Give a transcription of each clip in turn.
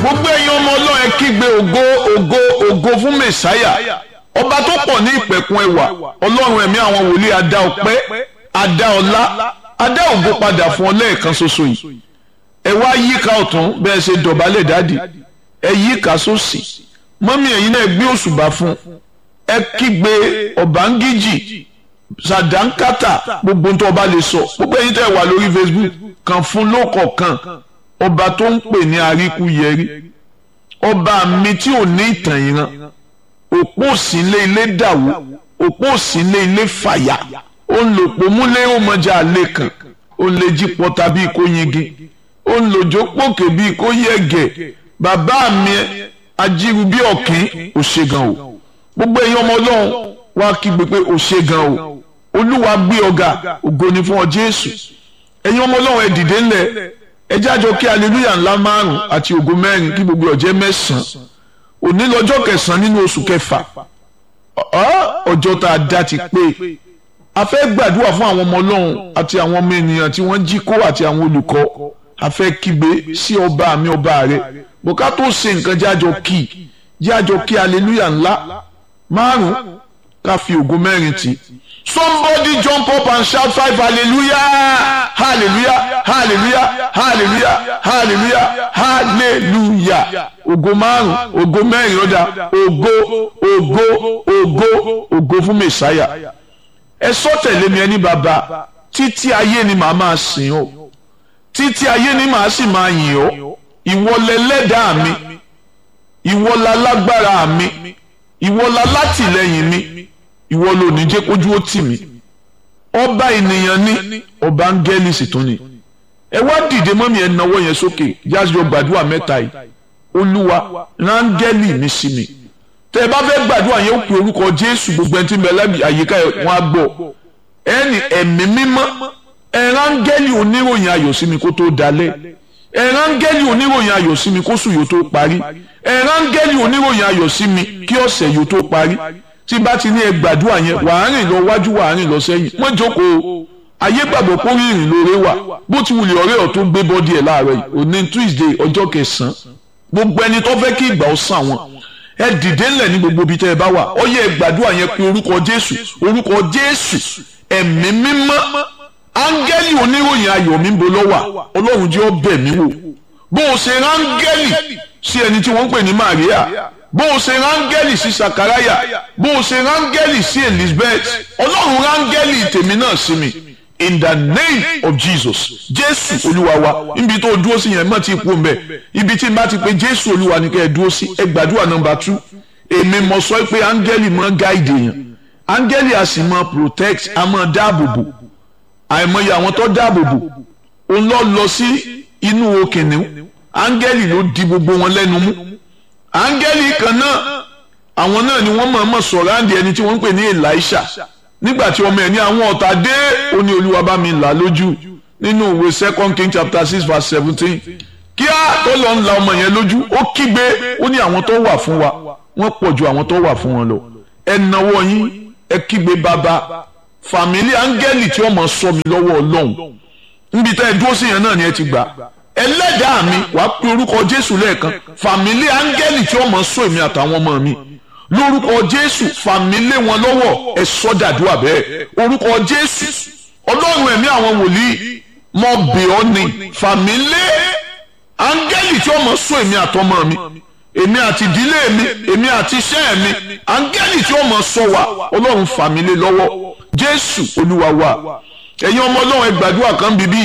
gbogbo ẹ̀yin ọmọ ọlọ́run ẹ kígbe ògo ògo ògo fún mẹ̀sáyà ọba tó pọ̀ ní ìpẹ̀kun ẹwà ọlọ́run ẹ̀mí àwọn wòlíì adá ọpẹ́ adá ọlá adá ògo padà fún ọ lẹ́ẹ̀kan ṣoṣo yìí ẹ wá yíká ọ̀tún bẹ́ẹ̀ ṣe dọ̀bálẹ̀ dáàdì ẹ yíká sósì mọ́mí ẹ̀yin náà gbé òṣùbà fún ẹ kígbe ọ̀bángíjì sàdánkátà gbogbo tó ọba lè sọ gbogbo ẹ̀yin tẹ́ wà lórí Facebook kan fún lókọ̀ọ̀kan ọba tó ń pè ní àríkúyẹrí ọba mi tí ò ní ìtàn ìran òpó òsínlé ilé dàwó òpó òsínlé ilé fàyà ó ń lò pòmúlé ọmọjà àlè kan ó ń lè jí pọta bíi kó yingi ó ń lòjó pòkè bíi kó yẹ̀gẹ̀ bàbá mi ajíru bí ọ̀kín ò ṣe gan o gbogbo èèyàn ọmọ ọlọ́run wá kígbe pé ò ṣe gan o olúwa gbé ọ̀gá ògo ni fún ọ jésù ẹ̀yin ọmọ ọlọ́run ẹ dìde ńlẹ̀ ẹ jájọ kí aleluya ńlá márùn àti ògo mẹ́rin kí gbogbo ọjẹ́ mẹ́sàn-án òní lọ́jọ́ kẹsàn-án nínú oṣù kẹfà ọjọ́ tá a dá ti pé a fẹ́ gbàdúrà fún àwọn ọmọ ọlọ́run àti àwọn ọmọ ènìyàn tí wọ́n jí kó àti àwọn olùkọ́ a fẹ́ kígbe sí ọba mi ọba rẹ bùká tó ṣe nǹkan jájọ kí jájọ kí aleluya ńlá márùn ká fi ògo mẹ́rin tì somebody jump up and shout five hallelujah hallelujah hallelujah hallelujah hallelujah hallelujah ògo márùn ògo mẹ́rin ọ̀dà ògo ògo ògo ògo fún mẹ̀sáyà ẹ sọ tẹ̀lé mi ẹni bàbá títí ayé ni màá máa sìn ọ́ títí ayé ni màá sì máa yìn ọ́ ìwọ lẹlẹ́dàá mi ìwọ la lágbára mi ìwọ la látìlẹ́yìn mi ìwọ ló ní jẹ́ kójú ó tì mí ọba ènìyàn ní ọba áńgẹ́lì sì tún ni ẹ wá dìde mọ́mí ẹ náwó yẹn sókè yájọ gbàdúrà mẹ́ta yìí olúwa rángẹ́lì mi sí mi tẹ ẹ bá fẹ́ gbàdúrà yẹn ó pe orúkọ jésù gbogbo ẹni tí ń bẹ lábì àyíká wọn á gbọ́ ẹni ẹ̀mí mímọ́ ẹ rángẹ́lì oníròyìn ayọ̀ sí mi kó tó dalẹ̀ ẹ rángẹ́lì oníròyìn ayọ̀ sí mi kó sùn yóò tó parí ẹ rángẹ́lì oníròyìn ayọ̀ sí mi kí ọ̀sẹ̀ yóò tó parí tí bá ti ní ẹ gbàdúrà yẹn wàá rìn lọ wájú wàá rìn lọ sẹ́yìn wọ́n jókòó ayé gbàgbọ́ kó rí ìrìn lóore wà bó ti wulẹ̀ ọ̀rẹ́ ọ̀ tó gbé bọ́dí ẹ̀ láàárọ̀ yìí òní Tuesday ọjọ́ kẹsàn-án gbogbo ẹni tó fẹ́ kí ìgbà ó sàn wọn ẹ dìde ńlẹ̀ ní gbogbo ibi tẹ́ ẹ bá wà ó yẹ gbàdúrà yẹn pé orúkọ Jésù orúkọ Jésù ẹ̀mí mímọ́ áńgẹ́lì oníròyìn ayọ̀ mi ń bo lọ́wà Ọlọ́run jẹ́ ó bẹ̀ mí wò bó o ṣe ráńgẹ́lì sí ẹni tí wọ́n ń pè ní Màríà bó o ṣe rángẹ́lì sí sakaraya bó o ṣe rángẹ́lì sí elizabeth ọlọ́run rángẹ́lì tèmi náà sí mi in the name of jesus jésù olúwa wa níbi tó dúró sí yẹn mọ̀ tí kú mbẹ́ ibi tí n bá ti pé jésù olúwa ni kẹ́ ẹ dúró sí ẹ gbàdúrà nọmba tú èmi mọ̀ sọ pé áńgẹ́lì máa gáìdì yẹn áńgẹ́lì a sì máa protect a máa dáàbò bò àìmọye àwọn tó dáàbò bò òun lọ lọ sí inú okìnìún áńgẹ́lì ló di gbogbo wọn lẹ́nu mú áńgẹ́lì kan náà àwọn náà ni wọ́n mọ̀ọ́mọ̀ sọ̀rọ̀ àǹdí ẹni tí wọ́n ń pè ní Elisha nígbà tí ọmọ ẹ̀ ní àwọn ọ̀tá dé ó ní olúwa bá mi là lójú nínú ìwé second king chapter six verse seventeen kí á tó lọ ń la ọmọ yẹn lójú ó kígbe ó ní àwọn tó wà fún wa wọ́n pọ̀ ju àwọn tó wà fún wọn lọ ẹ nawọ́ yín ẹ kígbe bàbá fàmílì áńgẹ́lì tí ọmọ sọ mi lọ́wọ́ ọlọ́run níbi tá ẹ dúró sí yẹn náà ni ẹ ti gbà ẹlẹ́dàá mi wàá pe orúkọ jésù lẹ́ẹ̀kan fàmílì áńgẹ́lì tí wọ́n mọ̀ sọ èmi àtàwọn ọmọ mi lórúkọ jésù fàmílì wọn lọ́wọ́ ẹ sọ́dàdúrà bẹ́ẹ̀ orúkọ jésù ọlọ́run ẹ̀mí àwọn wòlíì mọ̀ bẹ̀ ọ́ ni fàmílì áńgẹ́lì tí wọ́n mọ̀ sọ èmi àtọmọ mi èmi àti ìdílé mi èmi àti iṣẹ́ mi áńgẹ́lì tí wọ́n mọ̀ sọ wa ọlọ́run fàmílì lọ́wọ́ jésù olúwa wa ẹ̀yin ọmọ ọlọ́run ẹ gbàdúrà kan bíbí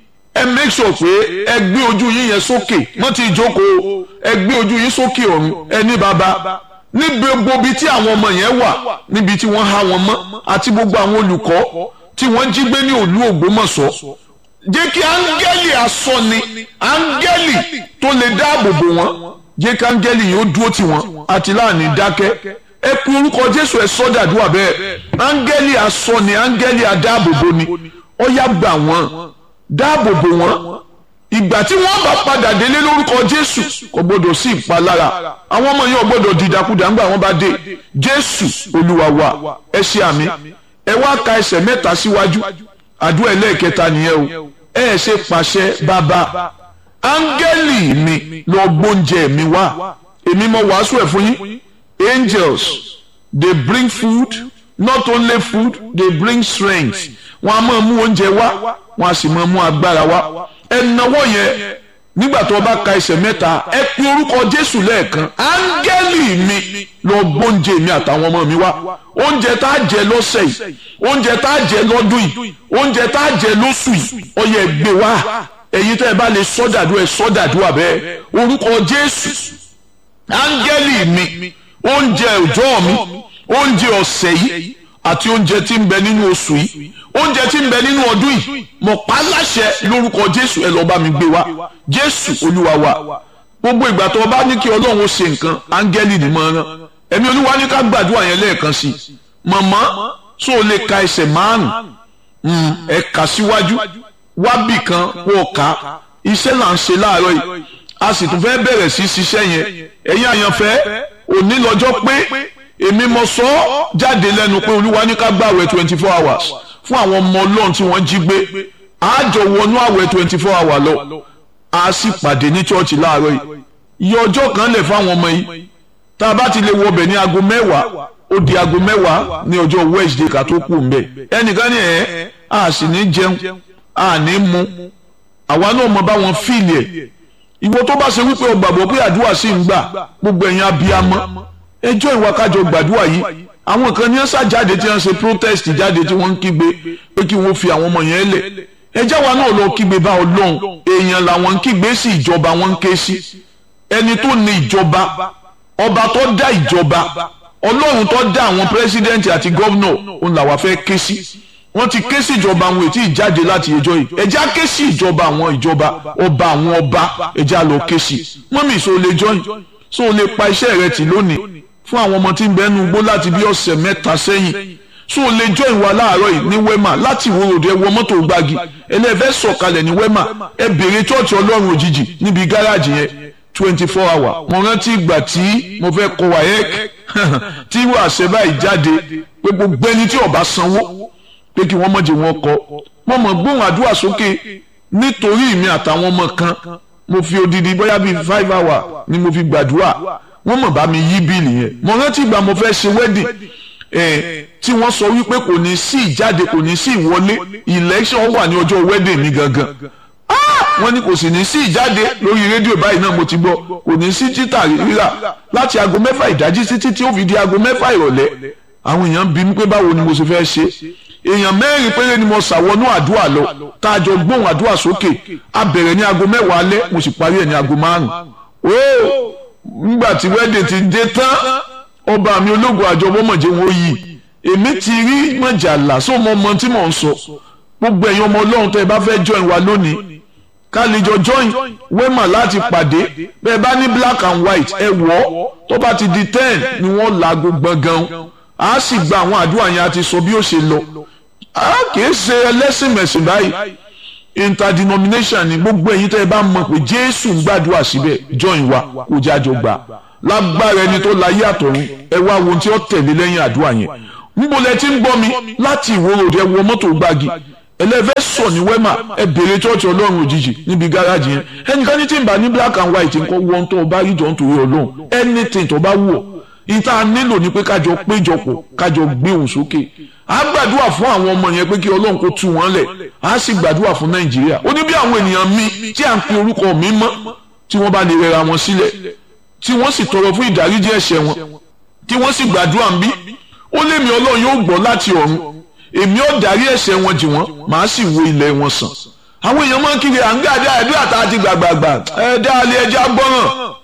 ẹ make sure pé ẹ gbé ojú yín yẹn sókè mọ́ ti jókòó ẹ gbé ojú yín sókè ọ̀run ẹ ní bàbá níbi gbogbo ibi tí àwọn ọmọ yẹn wà níbi tí wọ́n há wọn mọ́ àti gbogbo àwọn olùkọ́ tí wọ́n jí gbé ní òlú Ògbómọ̀ṣọ́ jẹ́ kí áńgẹ́lì asọ́ni áńgẹ́lì tó lè dáàbò bò wọ́n jẹ́ kí áńgẹ́lì yóò dúró tì wọ́n àti láàánú dákẹ́ ẹ kú orúkọ Jésù ẹ sọ́dàdúrà bẹ́ẹ̀ áńgẹ́lì asọ́ni áńgẹ́lì adáàbòbò ni ó yá gbà wọ́n dáàbò bò wọ́n ìgbà tí wọ́n bá padà délé lórúkọ jésù kò gbọdọ̀ sí ìpalára àwọn ọmọ yẹn ò gbọdọ̀ dìdàkudà ńgbà wọ́n bá dé jésù olúwa wa ẹ ṣe àmì ẹ wá ka ẹsẹ̀ mẹ́ta síwájú àdúrà ẹlẹ́ẹ̀kẹta nìyẹn o ẹ ẹ ṣe pàṣẹ bàbá áńgẹ́lì mi lọ gbóúnjẹ mi wá èmi mo wàásù ẹ̀ fún yín angels they bring food not only food they bring strength wọn a máa mú oúnjẹ wá wọn a sì máa mú agbára wá ẹ náwó yẹn nígbà tó o bá ka ẹsẹ̀ mẹ́ta ẹ pe orúkọ jésù lẹ́ẹ̀kan áńgẹ́lì mi lọ gbóúnjẹ mi àtàwọn ọmọ mi wá oúnjẹ tá a jẹ lọ́sẹ̀ yìí oúnjẹ tá a jẹ lọ́dún yìí oúnjẹ tá a jẹ lóṣù yìí ó yẹ gbé wá èyí tẹ́ ẹ bá lè sọ́dàdú ẹ sọ́dàdú àbẹ́ orúkọ jésù áńgẹ́lì mi oúnjẹ òjọ́ mi oúnjẹ ọ̀sẹ̀ yìí àti oúnjẹ tí ń bẹ nínú oṣù yìí oúnjẹ tí ń bẹ nínú ọdún yìí mo pa á láṣẹ lórúkọ jésù ẹ lọ́ọ́ bá mi gbé wá jésù olúwa wa gbogbo ìgbà tó o bá ní kí ọlọ́run ó ṣe nǹkan áńgẹ́lì ni mo rán ẹ̀mí olúwa ní ká gbàdúrà yẹn lẹ́ẹ̀kan sí i màmá tó o lè ka ẹsẹ̀ márùn-ún ẹ kà síwájú wábì kan kó o kà iṣẹ́ là ń ṣe láàárọ̀ yìí a sì tún fẹ́ bẹ̀rẹ̀ sí ṣiṣẹ́ yẹn ẹ̀yin àyànfẹ́ òní lọ́jọ́ pé èmi mo sọ ọ́ jáde lẹ́nu pé olúwa ní ká gbààwẹ̀ twenty four hours fún àwọn ọmọ ọlọ́run tí wọ́n jí gbé àjọ wọnú àwẹ̀ twenty four hours lọ a sì pàdé ní chọ́ọ̀chì láàárọ̀ yìí iye ọjọ́ kan lẹ̀ fáwọn ọmọ yìí tá a bá ti lè wọbẹ̀ ní aago mẹ́wàá ó di aago mẹ́wàá ní ọjọ́ Wednesday ká tó kù mbẹ́ ẹnìkan ní ẹ̀ a sì ní jẹun a ní mu àwa náà mọ bá wọn fíìlì ẹ̀ ìwọ tó bá ṣe wípé o gbàgbọ́ pé àdúrà sì ń gbà gbogbo ẹ̀yin abiyamọ ẹjọ́ ìwà kájọ gbàdúrà yìí àwọn kan ní ẹ sá jáde tí wọ́n ṣe protest jáde tí wọ́n ń kígbe pé kí wọ́n fi àwọn ọmọ yẹn lẹ̀ ẹjẹ́ wa náà lọ kígbe bá ọlọ́run èèyàn làwọn ń kígbe sí ìjọba wọn ń ké sí ẹni tó ní ìjọba ọba tó dá ìjọba ọlọ́run tó dá àwọn pírẹsidẹ́ǹtì àti gọ́vnọ̀ òun làwa fẹ́ ké sí wọ́n ti ké sí ìjọba àwọn ètí ìjáde láti ẹjọ́ yìí ẹjẹ́ á ké sí ìjọba àwọn ìjọba ọba àwọn ọba ẹjẹ́ á lọ ké sí mọ́mí so lè jọyìn so lè pa iṣẹ́ rẹ tì lónìí fún àwọn ọmọ tí ń bẹ ẹnu gbó láti bí ọ̀sẹ̀ mẹ́ta sẹ́yìn so lè jọyìn wa láàárọ̀ yìí ní wema láti ìwó ròdì ẹ wọ mọ́tò gbági ẹlẹ́fẹ́ sọ̀kalẹ̀ ní wema ẹ bèrè chọ́ọ̀chì ọlọ́run òjijì níbi gáràjì yẹn twenty four hour mo rántí ìgbà tí mo fẹ́ kọ wáyẹ́k tí wàá ṣe báyìí jáde pé gbogbo ẹni tí ó bá sanwó pé kí wọ́n mọ̀jẹ̀ wọn kọ́ mo mọ̀ gbóhùn àdúrà sókè nítorí mi àtàwọn ọmọ kan mo fi odidi bóyá bíi five hour ni mo fi gbàdúrà wọ́n mọ̀ bá mi yí bíìlì yẹn mo rántí ìgbà mo fẹ́ ṣe wedding ẹ̀ tí wọ́n sọ wípé kò ní sí ìjáde kò ní sí ìwọlé election wà ní ọjọ́ wedding mi gangan wọ́n ní kò sì ní sí ìjáde lórí rédíò báyìí náà mo ti gbọ́ kò ní sí títà rírà láti aago mẹ́fà ìdájí títí tí ó fi di aago mẹ́fà ìrọ̀lẹ́ àwọn èèyàn bí mi pé báwo ni mo ṣe fẹ́ ṣe èèyàn mẹ́rin péré ni mo ṣàwọnú àdúrà lọ tá a jọ gbóhùn àdúrà sókè a bẹ̀rẹ̀ ní aago mẹ́wàá alẹ́ mo sì parí ẹ̀ ní aago márùn-ún ó nígbà tí wẹ́dẹ̀ ti dé tán ọba mi ológun àjọbọ́mọ̀jẹ́ wọn yìí èmi ti rí mọ̀jàlá só mọ ọmọ tí mò ń sọ gbogbo ẹ̀yin ọmọ ọlọ́run tẹ́ ẹ bá fẹ́ join wa lónìí ká lè jọ join wema láti pàdé bẹ́ẹ̀ bá ní black and white ẹ wọ̀ ọ́ tó bá ti di ten ni wọ́n laago gbọ̀ngàn a sì gba àwọn àdúrà yẹn àti sọ bí ó ṣe lọ a kì í ṣe ẹlẹ́sìn mẹ̀sìn báyìí interdenomination ni gbogbo ẹ̀yin tẹ́ ẹ bá mọ̀ pé jésù ń gbàdúrà síbẹ̀ join wa kó jájọ gbà lágbára ẹni tó láyé àtọ̀run ẹ wá wo tí ó tẹ̀lé lẹ́yìn àdúrà yẹn níbo lẹ ti ń gbọ́ mi láti ìwó ròdì ẹ wọ mọ́tò gbági ẹlẹ́fẹ́ sọ ní wẹ́mà ẹ bèrè chọ́ọ̀chì ọlọ́run òjijì níbi gáràjì yẹn ẹnìkan ní tí ń bá ní black and white nǹkan wọ́n tó bá rí jọ ń torí ọlọ́run anything tó bá wù ọ́ ìta nílò ní pé kájọ péjọpọ̀ kájọ gbé òun sókè á gbàdúrà fún àwọn ọmọ yẹn pé kí ọlọ́run kó tú wọn lẹ̀ á sì gbàdúrà fún nàìjíríà ó ní bí àwọn ènìyàn mi tí à ń pe orúkọ mi mọ́ tí wọ́n bá lè rẹra wọn sílẹ̀ tí wọ́n sì tọrọ fún ìdáríjì ẹ̀ṣẹ̀ wọn tí wọ́n sì gbàdúrà ń bí ó lé mi ọlọ́run yóò gbọ́ láti ọ̀run èmi ó dárí ẹ̀ṣẹ̀ wọn jì wọ́n màá sì wo ilẹ̀ wọn sàn àwọn èèyàn máa ń kiri à ń gàdá àdúrà tá a ti gbàgbàgbà ẹ dáálé ẹjẹ agbọ́ràn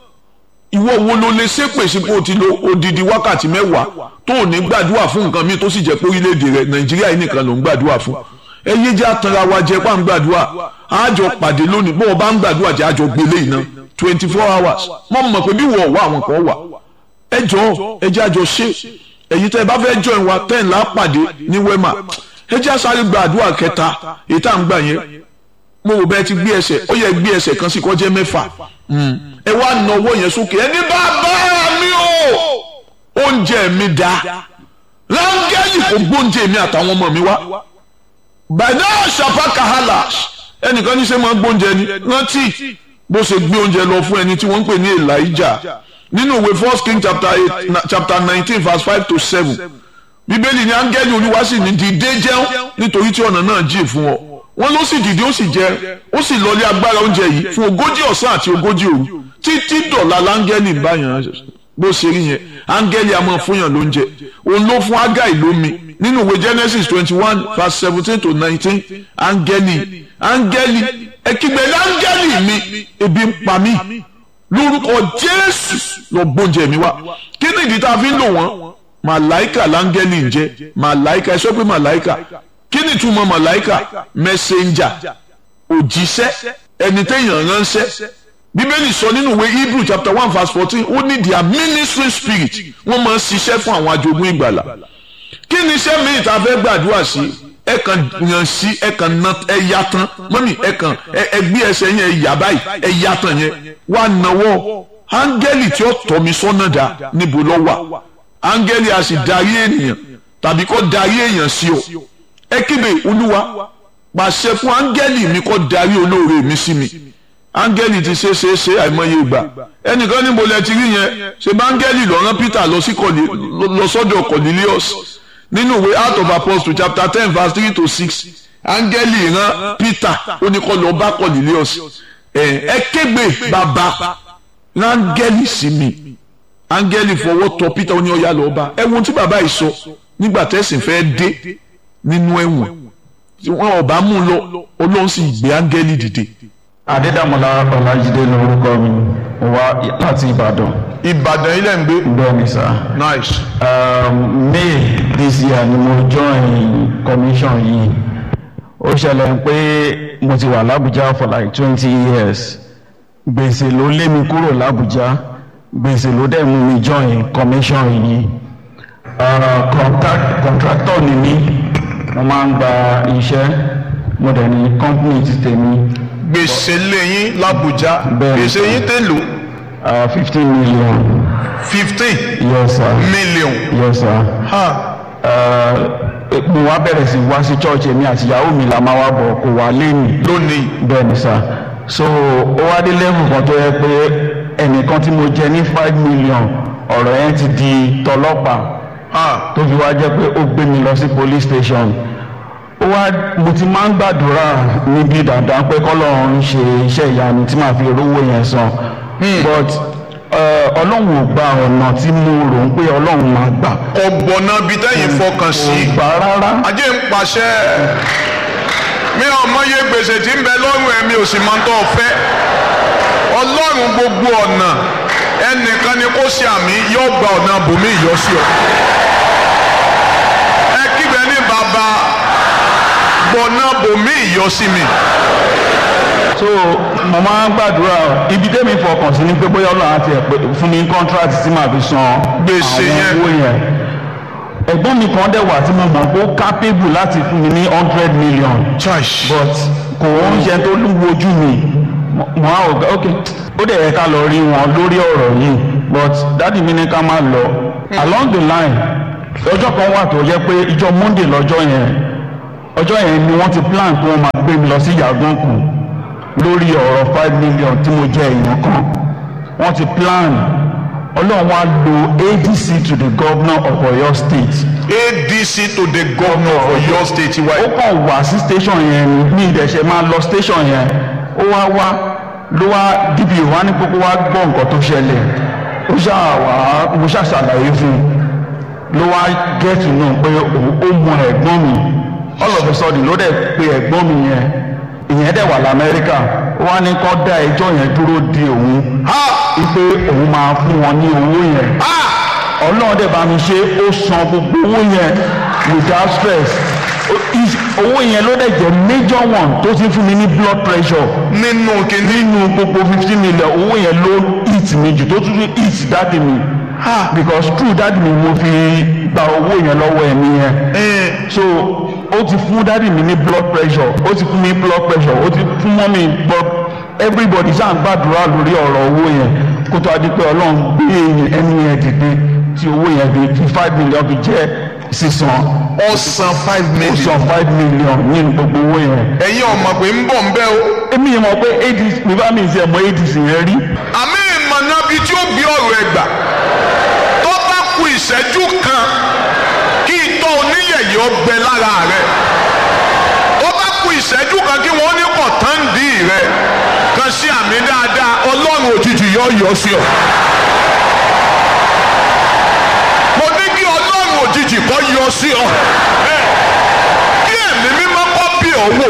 ìwọ wo ló lè ṣépè sí pé o ti lo odidi wákàtí mẹ́wàá tó ò ní gbàdúrà fún nǹkan mi tó sì jẹ́ pé orílẹ̀-èdè rẹ nàìjíríà yìí nìkan ló ń gbàdúrà fún ẹ yé jẹ́ àtàrà wa jẹ́ pà ń gbàdúrà àjọ pàdé lónìí bó o bá ń gbàdúrà jẹ́ àjọ gbélé iná twenty four hours mo mọ̀ pé bí wọ́n wà àwọn kan wà ẹ jọ ẹ jẹ́ àjọ ṣe èyí tẹ́ ẹ bá fẹ́ join wa ten la pàdé ní wema ẹ jẹ́ àsáré gbàdúrà kẹta èyí tá à ń gbà yẹn mo rò bẹ́ẹ̀ ti gbé ẹsẹ̀ ó yẹ gbé ẹsẹ̀ kan sí kó jẹ́ mẹ́fà ẹ wá na owó yẹn sókè ẹni bá bá mi o oúnjẹ mi da rángẹ́lì kò gbóúnjẹ mi àtàwọn ọmọ mi wá bàdá ṣàpá kàhálà ẹnìkan ní sẹ́ máa gbóúnjẹ ni rántí bó ṣe gbé oúnjẹ lọ fún ẹni tí wọ́n ń pè ní Elijah nínú ìwé first king chapter eight chapter nineteen verse five to seven bíbélì ní áńgẹ́lì olúwa sì ní dìde jẹun nítorí tí ọ̀nà náà jìn fún ọ wọ́n ló sì dìde ó sì jẹ ó sì lọlé agbára oúnjẹ yìí fún ogójì ọ̀sán àti ogójì òru títí dọ̀la láńgẹ́lì ń báyàn bó ṣe rí yẹn áńgẹ́lì a máa fúnyàn lóúnjẹ òun ló fún ágáì lómi nínú ìwé genesis twenty one verse seventeen to nineteen áńgẹ́lì áńgẹ́lì ẹ̀kígbẹ́ áńgẹ́lì mi ebi ń pa mí lórúkọ jésù lọ gbóúnjẹ mi wá kí ni ìdí tá a fi ń lò wọ́n màláìkà láńgẹ́lì ń jẹ́ màláìkà ẹ sọ pé màláìkà kí ni ìtumọ̀ màláìkà mẹsẹ̀njà òjíṣẹ́ ẹni téèyàn ránṣẹ́ bíbélì sọ nínú ìwé hebrew chapter one verse fourteen ó ní their ministry spirit wọ́n máa ń ṣiṣẹ́ fún àwọn ajogún ìgbàlà kí ni iṣẹ́ mi ìta fẹ́ gbàdúrà sí ẹ kàn yàn sí ẹ kàn na ẹ ya tán mọ́mí ẹ kàn ẹ gbé ẹsẹ̀ yẹn ẹ yà báyìí ẹ ya tán yẹn wà náwó áńgẹ́lì tí ó tọ́ mi sọ́nà dá níbo ló wà áńgẹ́lì a sì darí ènìyàn tàbí kó darí èèyàn sí o ẹ kíbe olúwa pàṣẹ fún áńgẹ́lì mi kó darí olóore mi sí mi áńgẹ́lì ti ṣe ṣe ṣe àìmọye ìgbà ẹnìkan níbo lẹ ti rí yẹn ṣe bá áńgẹ́lì lọ rán Peter lọ sí lọ sọ́dọ̀ Cornelius nínú ìwé Acts of Apostles chapter ten verse three to six áńgẹ́lì rán Peter ó ní kó lọ bá Cornelius ẹ kégbe bàbá áńgẹ́lì sí mi áńgẹ́lì fọwọ́ tọ Peter ó ní ọ̀yà lọ́ọ́ bá ẹ wo ohun tí bàbá yìí sọ nígbà tẹ̀sìn fẹ́ dé nínú ẹ̀wọ̀n tí wọ́n ọba mú lọ Ọlọ́run sì gbé áńgẹ́lì dìde adédàmọ́lá ọlájídé lórúkọ mi mo wá láti ìbàdàn. ìbàdàn ilẹ̀ ń gbé. bẹ́ẹ̀ni sá. nice. Um, may this year ni mo join commission yìí ó ṣẹlẹ̀ pé mo ti wà lábújá for like twenty years gbèsè ló lé mi kúrò lábújá gbèsè ló dẹ̀ mú mi join commission yìí uh, contract, contractor ni mí mo máa ń gba iṣẹ́ mo dẹ̀ ní company ti tèmi gbèsè lẹ́yìn làbújá Bẹ́ẹ̀ni. gbèsè yín tèlò fifteen million fifteen yes sir million. yes sir. Ha. Uh, mo wá bẹ̀rẹ̀ sí wá sí church èmi àti ìyàwó mi la máa wá bọ̀ kò wá lẹ́yìn lónìí bẹ́ẹ̀ ni sir so ó wá dé level kan tó yẹ pé ẹnìkan tí mo jẹ ní five million ọ̀rọ̀ yẹn ti di tọlọ́pàá ha tó fi wá jẹ́ pé ó gbé mi lọ sí police station ó wá mo ti máa ń gbàdúrà níbi dandan pé kọ́lọ́run ń ṣe iṣẹ́ ìyanu tí màá fi rówó yẹn san but uh, ọlọ́run ò gba ọ̀nà tí mo rò ń pé ọlọ́run máa gbà ọgbọ̀nà bíi tẹ́yìn fọkàn sí kò gbà rárá ajé ń pàṣẹ mi ò mọye gbèsè tí ń bẹ lọ́rùn ẹ̀mí ò sì máa ń tọ́ fẹ́ ọlọ́run gbogbo ọ̀nà ẹnìkan ni kó ṣe àmì yóò gba ọ̀nà bòmí ìyọ́sí ọ ẹ kígbe ní bàbá gbọ̀nà bòmí ìyọ́sí mi so mo máa ń gbàdúrà ibi tẹ́mi fọkàn sí ni pé bóyá ọlọ́run àti ẹ̀ pé fún mi contract tí màá fi san Gbèsè àwọn yẹn. owó yẹn ẹ̀gbọ́n mi kan dẹ̀ wà tí mo mọ̀ pé ó capable láti fún mi ní hundred million church but kò ń ṣe tó wojú mi mo mo á ọ̀gá ok ó dẹ̀ yẹ ká lọ rí wọn lórí ọ̀rọ̀ yìí but dáàdi mi ní ká má lọ along the line ọjọ́ kan wà tó yẹ pé ìjọ monday lọ́jọ́ yẹn ọjọ́ yẹn ni wọ́n ti plan pé wọ́n máa gbé mi lọ sí yàgànkù lórí ọ̀rọ̀ five million tí mo jẹ èèyàn kan wọ́n ti plan ọlọ́run wá lo adc to the governor of oyo state adc to the governor of Ọ̀yọ́ state wa ó kàn wá sí station yẹn ni ní ìdẹ̀ṣẹ̀ máa lọ station yẹn ó wá wá ló wá dp wá ní kókó wá gbọ́ nǹkan tó ṣẹlẹ̀ ó ṣáà wá mo ṣáà ṣàlàyé fún un ló wá get to know pé òun ó mọ ẹ̀gbọ́n mi all of a sudden ló dẹ̀ pe ẹ̀gbọ́n mi yẹn ìyẹn dẹ̀ wà lamẹ́ríkà ó wá ní kó dá ẹjọ́ yẹn dúró de òun ha wípé òun máa fún wọn ní owó yẹn ha ọlọ́run dẹ̀ bá mi ṣe ó san gbogbo owó yẹn without stress Ó- is- owó yẹn ló dẹ̀ jẹ́ major one tó ti fún mi ní blood pressure nínú kìíní nínú gbogbo fifteen million owó yẹn ló hit mi jù tó tún hit dáàdì mi because true dáàdì mi mo fi gba owó yẹn lọ́wọ́ ẹ̀mí yẹn so ó ti fún dáàdì mi ní blood pressure ó ti fún mi ní blood pressure ó ti fún mọ́mí blood everybody ṣáà ń gbàdúrà lórí ọ̀rọ̀ owó yẹn kó tó a di pé ọlọ́run gbé ẹni yẹn dìde tí owó yẹn fi fi five million fi jẹ́ sísan ọ̀sán five ó million. san five million nínú gbogbo owó yẹn. ẹ̀yin ọmọ pé ń bọ̀ ń bẹ́ o. èmi yẹn mọ̀ pé adc bíbá mi ti ẹ̀ mọ adc yẹn rí. àmì ìmọ̀nà bíi tí ó bí ọ̀rọ̀ ẹ̀ gbà tó bá ku ìṣẹ́jú kan kí itọ́ oníyẹ̀yẹ́ ọgbẹ lára rẹ̀ tó bá ku ìṣẹ́jú kan kí wọ́n ní kọ̀tàndì rẹ̀ kan sí àmì dáadáa ọlọ́run òjijì yọ yọ sí ọ. mo ní kí ọlọ́run òjijì kọ́ yọ sí ọ. kí ẹ̀mí mímọ́ kọ́ bí ọ wò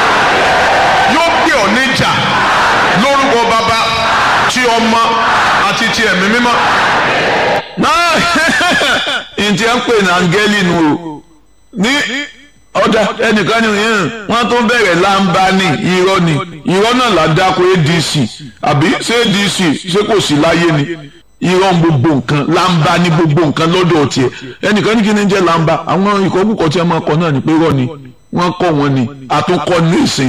yóò gbé ọ níjà lórúkọ bàbá tí ọmọ àti ti ẹ̀mí mímọ́. náà ntí ẹ ń pè ní áńgẹ́lì nù o ní ọ̀dà ẹnìkan ní yẹn wọ́n tó bẹ̀rẹ̀ láǹbá ní irọ́ ni irọ́ náà là dáko adc àbí ṣé adc ṣé kò sí láyé ni irọ́ ń gbogbo nǹkan láǹbá ní gbogbo nǹkan lọ́dọ̀ tiẹ̀ ẹnìkan ní kí ni jẹ́ láǹbá àwọn ìkọ́kùkọ̀ tí ẹ máa kọ náà ní pé irọ́ ni wọ́n kọ́ wọn ni àtúnkọ́ ní ìsìn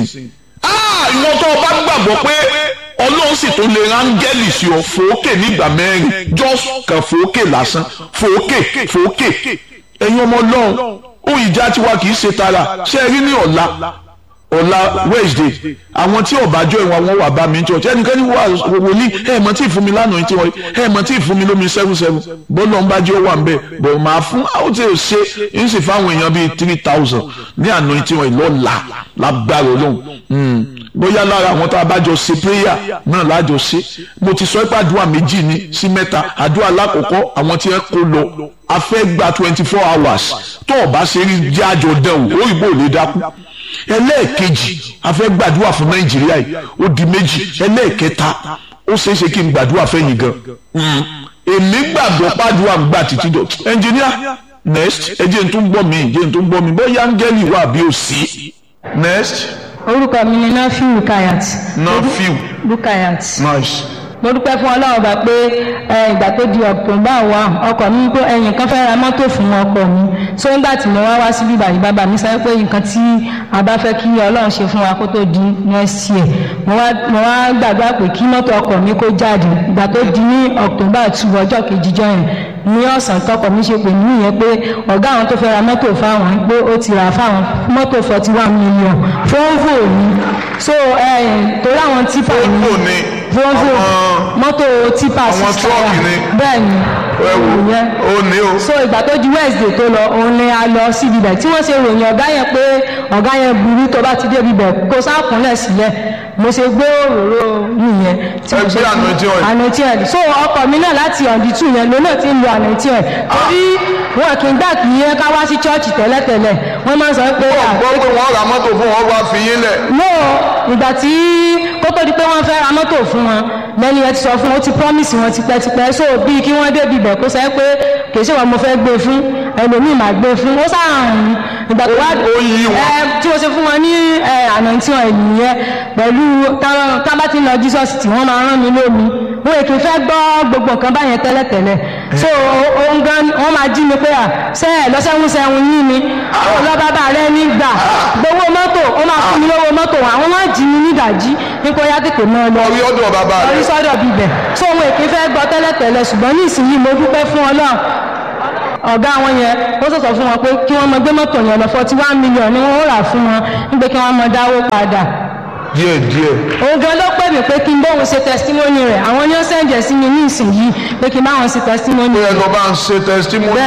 ìwọ tó o bá gbàgbọ́ pé ọlọ́run sì tó lè rángẹ́lì sí ọ fòókè nígbà mẹ́rin just kan fòókè lásán fòókè fòókè ẹ̀yin ọmọ ọlọ́run ohun ìjà tiwa kì í ṣe tara ṣé ẹ rí ní ọ̀la ọ̀la wednesday àwọn tí ọ̀bájọ́ ìwọ̀n wọn wà bá mi ní church ẹnikẹ́ni wà wòlíì ẹ̀ mọ̀ tí ì fún mi lánàá tí wọ́n ẹ̀ mọ̀ tí ì fún mi lómi seven seven bọ́lá ń bá jẹ́ wà ń bẹ̀ bọ̀ máa fún àwọn tí ò ṣe ń sì fáwọn èèyàn bíi three thousand ní àná tí wọ́n lọ́la lágbára ọlọ́run bóyá lára àwọn tá a bá jọ ṣe prayer náà lájọ ṣe mo ti sọ pé àdúrà méjì ní sí mẹ́ta àdúrà lákòókò àwọn tí ẹ kó lọ a fẹ́ gba twenty four hours tó o bá ṣe rí jẹ́ àjọ dẹ̀wò òyìnbó ò lè dákú ẹlẹ́ẹ̀kejì a fẹ́ gbàdúrà fún nàìjíríà yìí ó di méjì ẹlẹ́ẹ̀kẹta ó ṣeé ṣe kí n gbàdúrà fẹ́yìn gan èmi gbàgbọ́ pàdúrà ń gbà títí dọ̀ ẹnjìníà next ẹ jẹ́ n tún gbọ́ mi jẹ́ n tún gbọ́ mi bóyá áńgẹ́lì wà bí ó sí next orúkọ mi ni nafiu rukayat Nafiu. rukayat nice mo dúpẹ́ fún ọlọ́run bá pé ẹ, ìgbà tó di october wa ọkọ̀ mi pé ẹ̀yìn kan fẹ́ ra mọ́tò fún ọkọ̀ mi so nígbà tí mo wá wá síbí báyìí bàbá mi sọ pé nǹkan tí a bá fẹ́ kí ọlọ́run ṣe fún wa kó tó di next year mo wá mo wá gbàgbá pé kí mọ́tò ọkọ̀ mi kó jáde ìgbà tó di ní october two ọjọ́ kejì jọ yẹn ní ọ̀sán tọkọ̀ mi ṣe pè mí nìyẹn pé ọ̀gá àwọn tó fẹ́ ra mọ́tò fáwọn pé ó ti rà fáwọn mọ́tò forty one million fóònù ni so ẹ̀ torí àwọn típà Volvo ni volvo àwọn- mọ́tò tipa àwọn six truck tire. ni. bẹ́ẹ̀ ni ẹ wò ìyẹn ó ní o so ìgbà tó di wednesday tó lọ òun ni a lọ síbi bẹ̀ tí wọ́n ṣe ròyìn ọ̀gá yẹn pé ọ̀gá yẹn burú tó bá ti débi bẹ̀ kó sákùnlẹ̀ sílẹ̀ mo ṣe gbé òróró nìyẹn tí mo Ẹ ṣe gbé anointing oil. anointing oil so ọkọ mi náà láti ọ̀dí tù yẹn lónà tí ń lo anointing oil torí wọn kì í gbà kí yẹn ká wá sí chọ́ọ̀chì tẹ́lẹ̀tẹ́lẹ̀ wọ́n máa ń sọ pé à, gbọ́ pé wọ́n ra mọ́tò fún wọn wá fi yín lẹ̀ no ìgbà tí kó tó di pé wọ́n fẹ́ ra mọ́tò fún wọn lẹ́ni ẹ ti sọ fún wọn ó ti promise wọn tipẹ́tipẹ́ so bíi kí wọ́n débi ibẹ̀ kó sẹ́ pé kì í ṣe wọn mo fẹ́ gbé fún ẹlòmíì máa gbé fún ó sáàrùn ìgbà tó wá ó yí wọn. ẹ tí mo ṣe fún wọn ní ẹ àná tí wọn ènìyàn pẹ̀lú táwọn- tá bá ti ń lọ jesus tí wọ́n máa rán mi lómi wọn èkì fẹ́ gbọ́ gbogbo nǹkan báyẹn tẹ́lẹ̀tẹ́lẹ̀ so ohun gan wọ́n máa jí mi pé à ṣe ẹ̀ lọ́sẹ̀hún sẹ́hun yín ni ó lọ bàbá rẹ nígbà gbowó mọ́tò ó máa fún mi lówó mọ́tò àwọn máa jí mi nídàjí nípa ó yá tètè mọ́ ọ lọ orí ọ̀dọ̀ bàbá orí rẹ̀ sọ́dọ̀ bíbẹ̀ so ohun èkì fẹ́ gbọ́ tẹ́lẹ̀tẹ́lẹ̀ ṣùgbọ́n ní ìsinyìí mo dúpẹ́ fún ọlọ́run ọ̀gá wọn yẹn ó sọ̀sọ̀ fún wọn pé kí wọ́n mọ gbé mọ́tò yẹn lọ forty one million ni wọ́n rà fún wọn nígbà kí wọ́n mọ dáwó padà díẹ̀ díẹ̀ òun gan ló pè mí pé kí n bóun ṣe testimony rẹ̀ àwọn ni ó sẹ̀ǹjẹ̀ sí mi ní ìsinyìí pé kí n bá wọn ṣe testimony ó yẹ kó bá ń ṣe testimony